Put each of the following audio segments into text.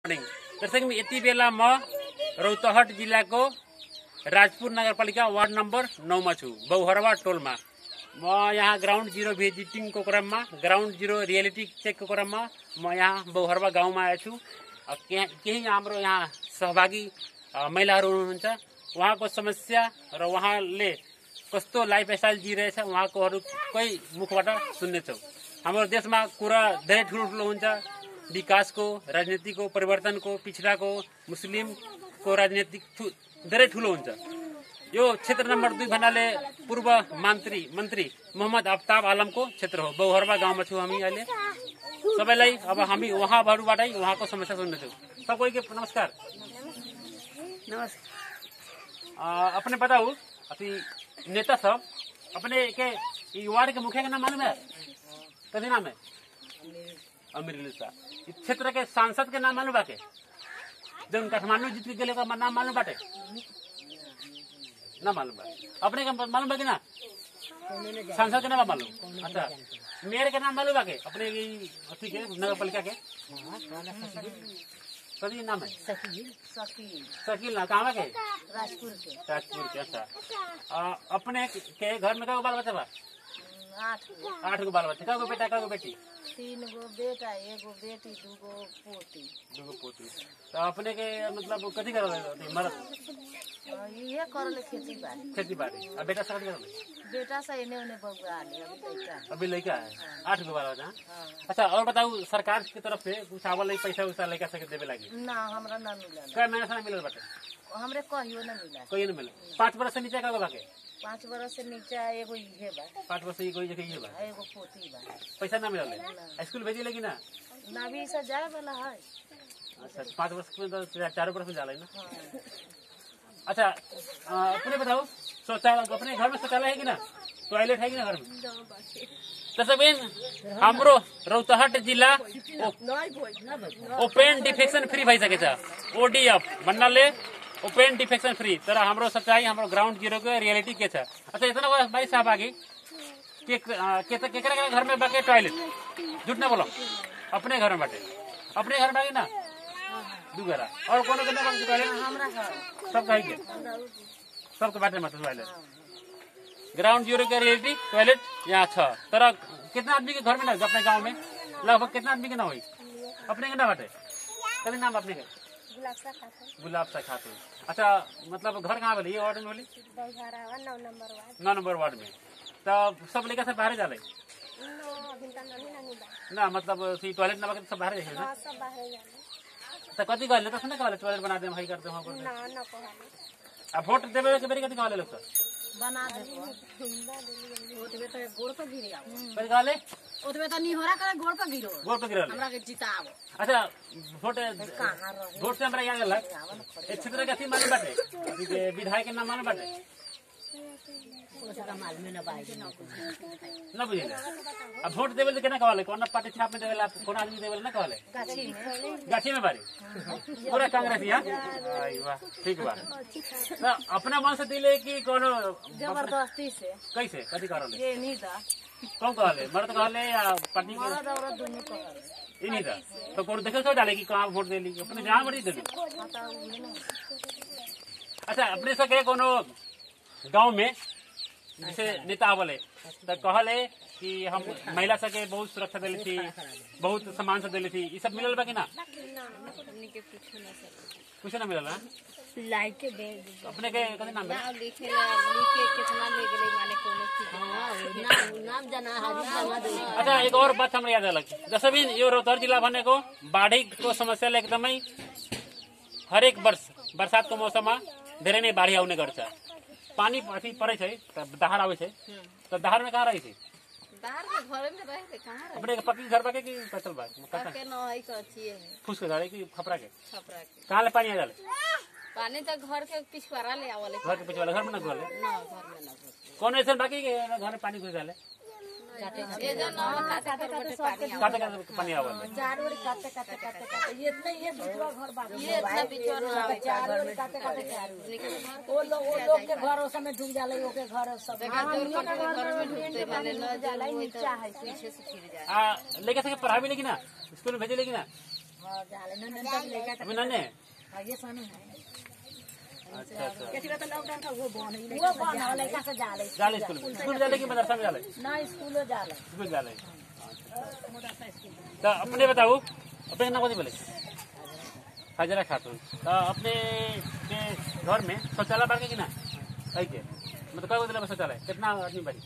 Morning दर्शक में यति बेला म रौतहट जिल्लाको राजपुर नगरपालिका वार्ड नम्बर नौमा छु बौहरवा टोलमा म यहाँ ग्राउन्ड जिरो भिजिटिङको क्रममा ग्राउन्ड जिरो रियालिटी चेकको क्रममा म यहाँ बौहरवा गाउँमा आएको छु अ, के- केही हाम्रो यहाँ सहभागी अ, महिलाहरू हुनुहुन्छ उहाँको समस्या र उहाँले कस्तो लाइफस्टाइल जिइरहेछ उहाँकोहरूकै मुखबाट सुन्नेछौँ हाम्रो देशमा कुरा धेरै ठुलो ठुलो हुन्छ विकासको राजनीतिको परिवर्तनको पिछडाको मुस्लिमको राजनीतिक ठु- धेरै ठुलो हुन्छ यो क्षेत्र नम्बर दुई भन्नाले पूर्व मन्त्री मन्त्री मोहम्मद आफ्ताब आलमको क्षेत्र हो बौहरवा गाउँमा छौँ हामी अहिले सबैलाई अब हामी उहाँहरूबाटै उहाँको समस्या सुन्नेछौँ सबैको नमस्कार नमस्कार अ, अपने बताओ अथी नेता सब अपने के ई वार्ड के मुखिया के नाम मालूम है कथी नाम है अमीर शाह इस क्षेत्र के सांसद के नाम मालूम बाटे जब काठमांडू जीत के गेले का नाम मालूम बाटे ना मालूम बा अपने के मालूम बा कि ना सांसद के नाम बा मालूम अच्छा मेयर के नाम मालूम बा के अपने की अथी के नगर पालिका के कथी नाम है शकील शकील शकील ना कहाँ बा के राजपुर के ताजपुर के अच्छा आ, अपने के घर में कगो बाल बच्चा बा आठ गो आठ गो बाल बच्चा कगो बेटा कगो बेटी तीन गो बेटा एगो बेटी दूगो पोती दूगो पोती तो अपने के मतलब कथी करल है मरद आ, इहे करले खेती बाड़ी खेती बाड़ी आ बेटा सब कथी करल बेटा से एने ओने बउआ ले अभी लइका अभी लड़का है आठ गो बाल बच्चा हाँ। अच्छा और बताऊ सरकार की तरफ से कुछ आवल है पैसा वैसा लड़का सबके देवे लागी ना हमरा ना मिलल कै महीना से मिलल बाटे हमरे कहियो ना मिला कोई नहीं मिले पाँच बरस से नीचे कगो बाके पाँच बरस से नीचा एगो इहे बा पाँच बरस से ये कोई जगह ये बा आ एगो पोती बा पैसा ना मिलल है स्कूल भेजी लेगी ना नाभी से जाए वाला है अच्छा पाँच वर्ष में तो चारों बरस में जाला है ना हाँ अच्छा अ, अपने बताओ शौचालय अपने घर में शौचालय है कि ना टॉयलेट है कि ना घर में तसबिन हाम्रो रौतहट जिल्ला ओपेन डिफेक्सन फ्री भइसकेछ ओडिएफ भन्नाले ओपेन डिफेक्सन फ्री तर हाम्रो सच्चाइ हाम्रो ग्राउन्ड जिरोको रियालिटी के छ अच्छा इतना बड़ा भाई साहब आगे के अ, के त केकरा केकरा घर में बाके टॉयलेट झूठ ना बोलो अपने घर में बाटे अपने घर में बाकी ना दू घरा और कोनो के ना बाकी टॉयलेट हमरा है सब कहीं के सबके बाटे मतलब टॉयलेट ग्राउंड जीरो के रियलिटी टॉयलेट यहाँ छ तर कितना आदमी के घर में ना होई अपने गांव में लगभग कितना आदमी के ना हुई अपने के ना बाटे कभी नाम अपने के गुलाब सा खातून अच्छा मतलब घर कहाँ बोली ये वार्ड में बोली नौ नंबर वार्ड में तो सब लेकर सब बाहर जाले ना मतलब सी टॉयलेट ना बाकी सब बाहर जाए ना तो कथी कहले तो सुने कहले टॉयलेट बना दे हम कर दे हम कर दे अब वोट देवे के बेरी कथी कहले लोग सब बना देबो ओतबे तो गोड़ पर गिरी आओ कथी कहले ओतबे तो निहोरा करे गोड़ पर गिरो गोर पे गिरल हमरा के जिताओ अच्छा वोट कहाँ रहे वोट से हमरा याद अलग एक क्षेत्र के अथी मालूम बाटे अथी के विधायक के नाम मालूम बाटे ओसका माल में न बाई न बुझिले अब वोट देवे ले केना कहले कौन पार्टी छाप में देवेला कौन आदमी देवेला ना कहले गाछी में गाछी में बारी पूरा कांग्रेस यहाँ आई वाह ठीक बा तो अपना मन से दिले कि कोनो जबरदस्ती से कैसे कथी करले ये नहीं दा कौन कहले मर्द कहले या पार्टी के मरद औरत दोनों पकड़ ई नहीं था तो कौन देखे तो डाले कि कहाँ वोट देली अपने जहाँ बड़ी देली पता उहे ना अच्छा अपने सके कोनो गांव में जैसे नेता आवले तो कहले कि हम महिला सके बहुत सुरक्षा दिली थी बहुत सम्मान से दिली थी ये सब मिलल बा कि ना कुछ ना मिलल ना लाइट के दे अपने के कथी नाम है लिखे लिखे कितना ले गेले माने कोनो नाम नाम जना हाजिर जमा दे अच्छा एक और बात हमरा याद अलग जैसे भी यो रोहतर जिला भनेको बाढीको समस्याले एकदमै हरेक वर्ष बर्सातको मौसममा धेरै नै बाढी आउने गर्छ पानी अथी परै छै त दहार आबै छै त दहारमे कहाँ रहै छै बाहर के घरे में रहे थे कहां अपने के पक्की घर बाके कि कचल बा रहे के न है कचिए है फूस के घर है कि खपरा के छपरा के कहाँ ले पानी आ जाले पानी तो घर के पिछवाड़ा ले आवले घर के पीछे वाला घर में ना घुसले ना घर में ना घुस कौन ऐसा बाकी के घर में पानी घुस जाले ये जो न खाते खाते पानी आवे काटे काटे पानी आवले चार ओरी काटे काटे काटे काटे ये इतना ये बिचवा घर बाकी ये इतना बिचवा ना आवे चार ओरी काटे काटे चार ओरी लेकिन घर वो लोग वो लोग के घर उस समय डूब जाले वो के घर सब देखा जोर पर के घर में ढूंढते माने न जाला नीचा है पीछे से फिर जाए आ लेके सके पढ़ावी लेगी ना स्कूल में भेजे लेगी ना हाँ जाले नंदन तक लेकर अभी नन्हे हाँ ये सनु है अच्छा अच्छा केती तो लॉकडाउन का वो बन है वो बन है लेकर से जाले जाले स्कूल में स्कूल जाले कि मदरसा में जाले ना स्कूलो जाले स्कूल जाले तो अपने बताओ अपने नाम कथी बोले हाजरा खातून तो अपने के घर में शौचालय बार के कि ना है के मतलब कई दिला शौचालय कितना आदमी बारी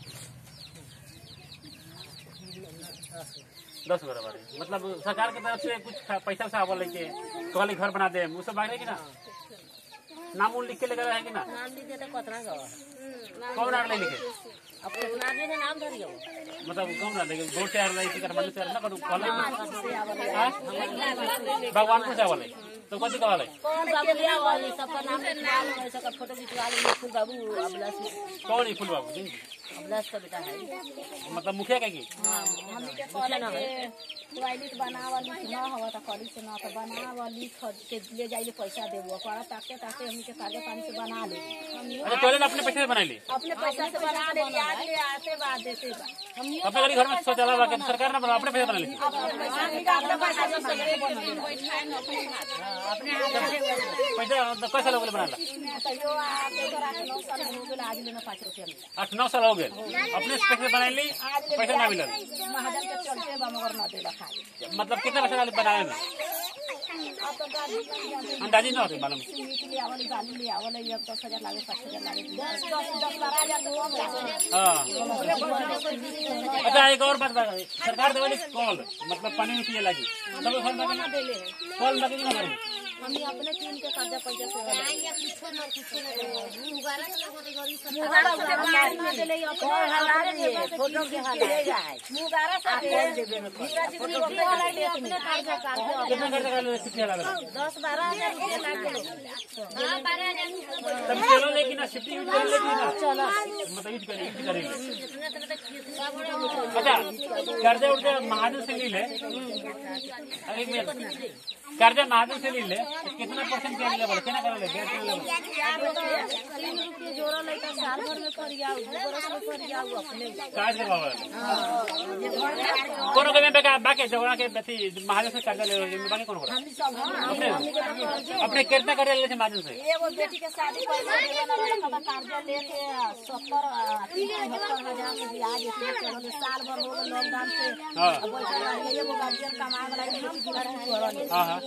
दस घर बारी मतलब सरकार के तरफ से कुछ पैसा वैसा आवल है के कहले घर बना दे वो सब बारे कि ना नाम उन लिख के लेकर है कि ना नाम लिखे तो कतना गवा कौन आर ले लिखे अब कितना आदमी के नाम धरियो मतलब कौन ना लेकिन वोट से आ रहा है इसी तरह से आ रहा ना करू कहले हाँ? भगवानपुर से आवल है तो कथी कहल है कौन बाबू लिया वाली सबका नाम लिखवा लो ऐसा का फोटो खिंचवा लो फूल बाबू अबलास कौन है फुल बाबू जी? अबलास का बेटा है मतलब मुखिया का की हमनी के कहले के टॉयलेट बनावल न हवा त करी से न त बनावल खद के ले जाइले पैसा देबो पर ताके ताके हमनी के कागज पानी से बना ले अच्छा टॉयलेट अपने पैसे से बना ली अपने पैसा से बना ले आज ले आते बाद देते बा हमनी अपने गरीब घर में शौचालय बा के सरकार ने बना अपने पैसे बना ली पैसा निकाल के पैसा से सगरे बनल अपने हाथ से पैसा तो कैसे लोग बना ला तैयो आके घर आके नौ साल हो गेल आज लेना पाँच रुपया मिला आठ नौ साल हो गए अपने से पैसे बना ली पैसा ना मिलल महाजन के चलते बा मगर न देला खाए मतलब कितना पैसा डाले बनाए में अब तो गाड़ी में अंदाजी ना होती मालूम मीट ले आवल बालू ले आवल एक दस हजार लागे पाँच हजार लागे दस दस दस बारह हजार हुआ हाँ अच्छा एक और बात बता सरकार देवली कॉल मतलब पानी में पिए लगी सब घर में कॉल लगे कि ना लगे? हमने अपने टीम के कर्जा पैसा से फोटो के हाल मुगारा से फोटो अपने कर्जा कर्जा कितना खर्चा कर ले कितने लगा दस बारह हजार रुपया लागे तब चलो लेकिन ना शिफ्टिंग कर लेकिन ना चलो मतलब यूज करें यूज करें अच्छा कर्जा उर्जा महाजन से ले ले एक मिनट कर्जा महाजन से ले ले तो कितना परसेंट के लेवल कितना कर ले डेढ़ के लेवल तीन रुपये जोड़ा लेकर साल भर में कर जाऊ दू बरस में कर जाऊ अपने काज के बाबा कोनो के में बेका बाकी जगह के बेटी महाजन से कर्जा ले ले बाकी कौन करा हम सब अपने अपने कितना कर्जा ले ले महाजन से एगो बेटी के शादी पहले देवे ना रहा था कर्जा लेके सत्तर तिहत्तर हजार के ब्याज इसमें चलल साल भर हो गए लॉकडाउन से हाँ। अब बैठल रही एगो गार्जियन कमाए वाला बेटी की घर में करल हाँ हाँ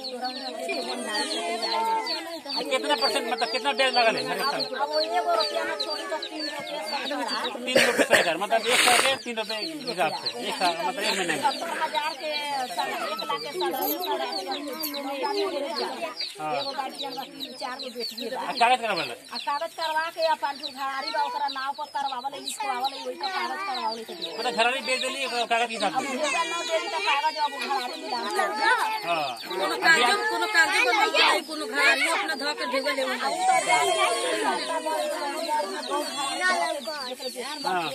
आ, कितना परसेंट मतलब कितना ब्याज लगा ले हर एक साल अब वो एगो रुपया में छोड़ी तो तीन रुपया से बढ़ा तीन रुपए सौ हजार मतलब एक सौ के तीन रुपए के हिसाब से एक साल मतलब एक महीने में सत्तर हजार के साढ़े एक लाख के साढ़े साढ़े एगो गार्जियन बा तीन चार गो बेटी बा आ, कागज करा बोले आ कागज करवा के अपन जो घरारी बा ओकरा नाव पर करवावले लिखवावले ओई का कागज करवावले के दियो मतलब घरानी बेच देली एक कागज के हिसाब से भेजा न देली त कागज अब घरारी मिला हाँ कोनो कागज कोनो कागज बनवाई कोनो घरारी अपना धो के भेजे ले हाँ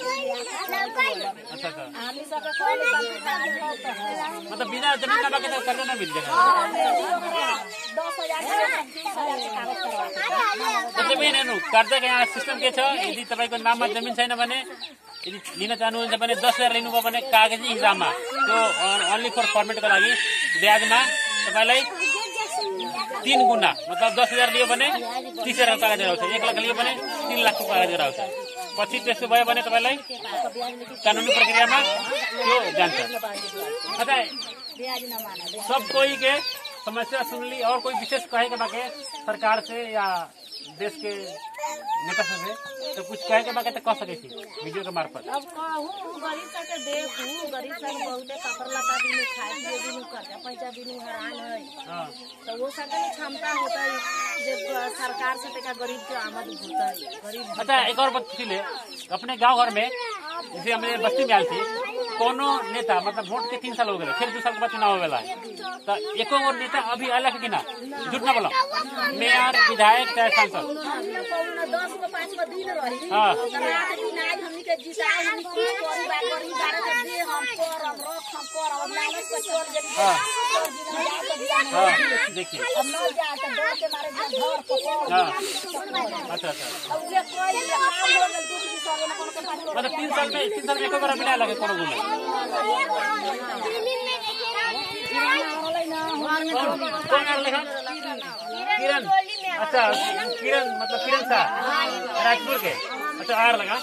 अच्छा अच्छा आदमी सब कोई नहीं मतलब बिना जमीन का बाकी तो कर्जा ना मिल जाएगा दस हजार के बीस हजार के कागज करवा त्यसै पनि हेर्नु कर्जा के यहाँ सिस्टम के छ यदि तपाईँको नाममा जमिन छैन भने यदि लिन चाहनुहुन्छ भने दस हजार लिनुभयो भने कागजी हिसाबमा त्यो ओन्ली फर फर्मेटको लागि ब्याजमा तपाईँलाई तिन गुणा मतलब दस हजार लियो भने तिस हजार कागज आउँछ एक लाख लियो भने तिन लाखको कागज आउँछ पछि त्यस्तो भयो भने तपाईँलाई कानुनी प्रक्रियामा त्यो जान्छ अच्छा ब्याज न माना सब कोई के समस्या सुन ली और कोई विशेष कहे के बाके सरकार से या देश के नेता सब से तो कुछ कहे के बाके तो कह सके थी वीडियो के मार्फत अब कहूँ गरीब सब के देखू गरीब सब बहुते कपड़ लता बिनु खाए पिए बिनु कर्जा पैसा बिनु हैरान है हाँ तो वो सब के क्षमता होता है जब सरकार से टेका गरीब के आमद होता है गरीब अच्छा एक और बात पूछी ले अपने गांव घर में जैसे हमें बस्ती में आयल थी कोनो नेता मतलब वोट के तीन साल हो गए फिर दो साल के बाद चुनाव होवेला तो एको और नेता अभी अलग कि ना झूठ ना बोलो मेयर विधायक चाहे सांसद हमने कौन दस को पाँच को दिन रही हाँ। रात दिन आज हमनी के जिताए हमनी की करी बा करी बारह के दे हम कर अब रख हम कर अब लालच पर चल जब हाँ। कर दिन जाए तो बिना नहीं हाँ देखिए अब न जाए तो डर के मारे जो घर पकड़ हाँ अच्छा अच्छा अब ये कोई ये काम हो गल दूसरी की सौ ना कोनो के पाँच मतलब तीन साल में तीन साल में एको बार बिना लगे कोनो गुना ना कौन कौन आ रहा किरण अच्छा किरण मतलब किरण शाह राजपुर के अच्छा आर लगा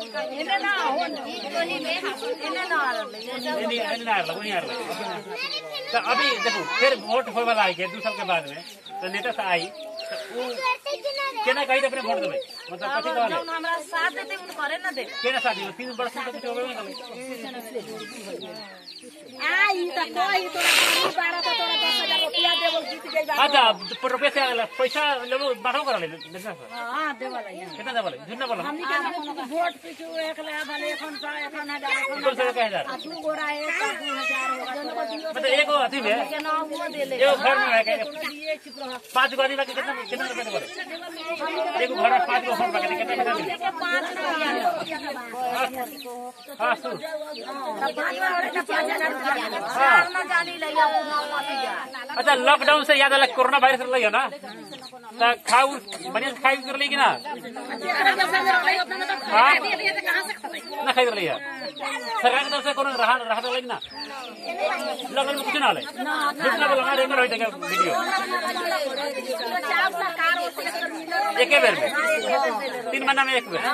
नहीं नहीं नहीं आ रहा वही आ रहा तो अभी देखो फिर वोट होए वाला आई के दू साल के बाद में तो नेता से आई तो उ केना कही तो अपने वोट देवे मतलब कथी कहले हमरा साथ देते उन करे ना दे केना शादी तीन वर्ष में तो कुछ होबे नहीं करे आई त कोई तोरा गाड़ी बाड़ा त तोरा 10000 रुपया देबो जीत गई बा अच्छा पर रुपये से अगला पैसा लेबो बाठो करा ले नेता से हां देवला यहाँ कितना देबो झूठ ना बोला हमनी के वोट पिछु एक ला भले एखन का एखन हजार एखन बोल सके हजार आ दू गोरा एक का दू हजार होगा जन को दियो मतलब एगो अथी में के ना वो दे ले एगो घर में रह के ये चुप रह पांच गो आदमी बाकी कितना कितना रुपए देबो एगो घर में पांच गो घर बाकी कितना कितना देबो के पांच रुपया हां सुन तब पांच वाले का 5000 रुपया हाँ। ना जानी लइया वो ना मत जा अच्छा लॉकडाउन से याद आला कोरोना वायरस लगे ना तो खाऊ बढ़िया से खाई कर ली कि ना हाँ ना खाई कर लिया सरकार की तरफ से कोनो रहा रहा तो लगी ना लगन में कुछ ना ले कुछ ना बोला रेंगर होई तक वीडियो एक बेर में तीन महीना में एक बेर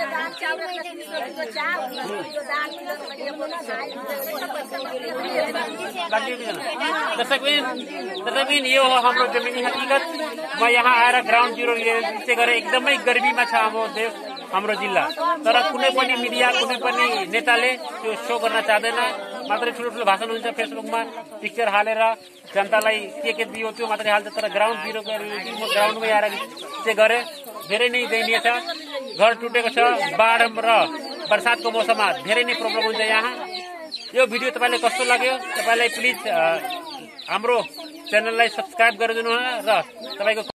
दर्शक दर्शक ये हो हाम्रो जमीनी हकीकत म यहाँ आएर ग्राउन्ड जिरो से गरेर एकदमै गर्मीमा छ हाम्रो देश हाम्रो जिल्ला तर कुनै पनि मिडिया कुनै पनि नेताले त्यो सो गर्न चाहँदैन मात्रै ठुलो ठुलो भाषण हुन्छ फेसबुकमा पिक्चर हालेर जनतालाई के के दियो त्यो मात्रै हाल्छ तर ग्राउन्ड जिरो म ग्राउन्डमै आएर चाहिँ गरेँ धेरै नै दयनीय छ घर टुटेको छ बाढ र बर्सातको मौसममा धेरै नै प्रब्लम हुन्छ यहाँ यो भिडियो तपाईँलाई कस्तो लाग्यो तपाईँलाई प्लिज हाम्रो च्यानललाई सब्सक्राइब गरिदिनु र तपाईँको